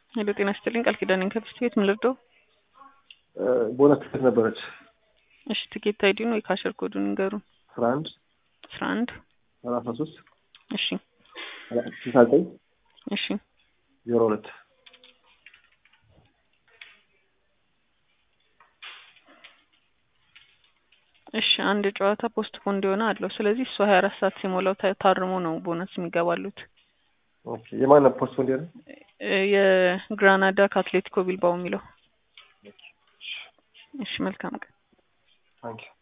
ሄሎ ጤና ይስጥልኝ ቃል ኪዳን ነኝ ከብስት ቤት ምን ልርዳው? ቦነስ ትኬት ነበረች እሺ ትኬት አይዲውን ወይ ካሸር ኮዱን ንገሩን። አስራ አንድ አስራ አንድ ሰላሳ ሶስት እሺ ስልሳ ዘጠኝ እሺ ዜሮ ሁለት እሺ አንድ ጨዋታ ፖስት ፖን እንዲሆነ አለው። ስለዚህ እሱ ሀያ አራት ሰዓት ሲሞላው ታ- ታርሞ ነው ቦነስ የሚገባሉት። ኦኬ የማን ነው ፖስት እንዲሆነ እ የግራናዳ ከአትሌቲኮ ቢልባው የሚለው። እሺ መልካም ቀን። ታንኪዩ